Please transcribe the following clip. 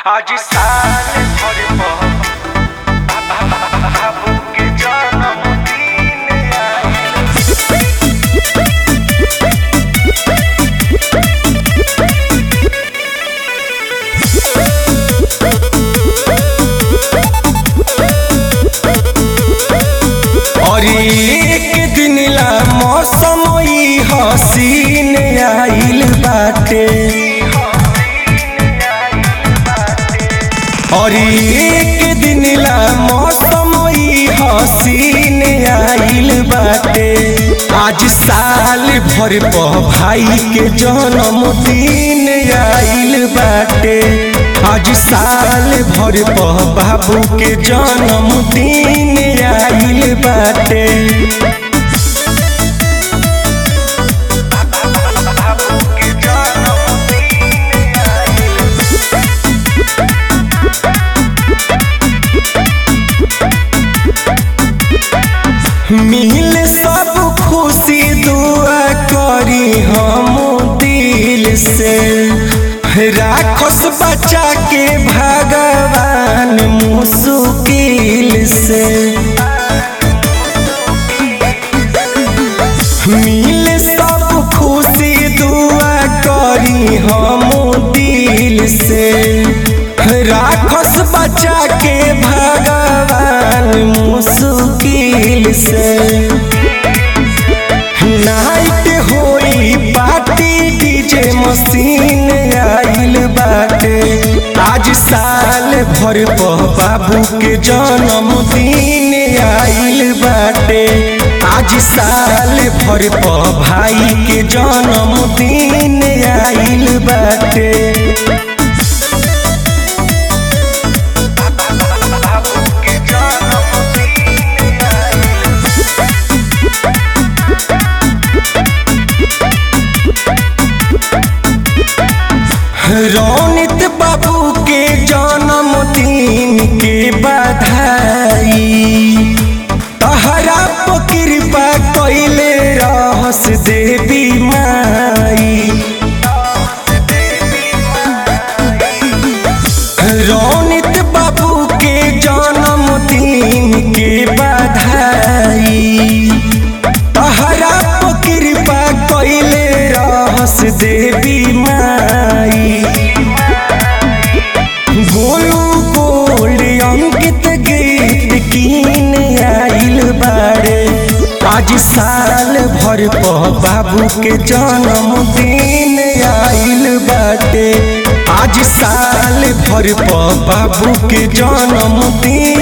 आज साल भर बाबू के जन्मदिन आइल और एक दिन ला मौसम ई हसीन आइल बाटे और एक दिन ला मौसम ई हसीन आइल बाटे आज साल भर प भाई के जन्मदिन आइल बाटे आज साल भर प बाबू के जन्मदिन आइल बाटे बाबू के जन्मदिन आइल मिल सब खुशी दुआ करी हम दिल से राखस बचा के भगवान मुश्किल से मिल सब खुशी दुआ करी हम दिल से राखस बचा के भगवान मुश्किल से नाइट होई पार्टी डीजे मशीन आइल बाटे आज साल भर प बाबू के जन्मदिन आइल बाटे आज साल भर प भाई के जन्मदिन आइल बाटे बाबू के जन्मदिन आइल रौनित बाबू के जन्मदिन के बधाई तहरा पर कृपा कैले रहस देवी माई रौनित बाबू के जन्मदिन के बधाई तहरा पर कृपा कैले रहस देवी माई गोलू गोल्ड अंकित गीत कीन आइल बारे आज साल भर प बाबू के जन्मदिन आइल बाटे आज साल भर प बाबू के जन्मदिन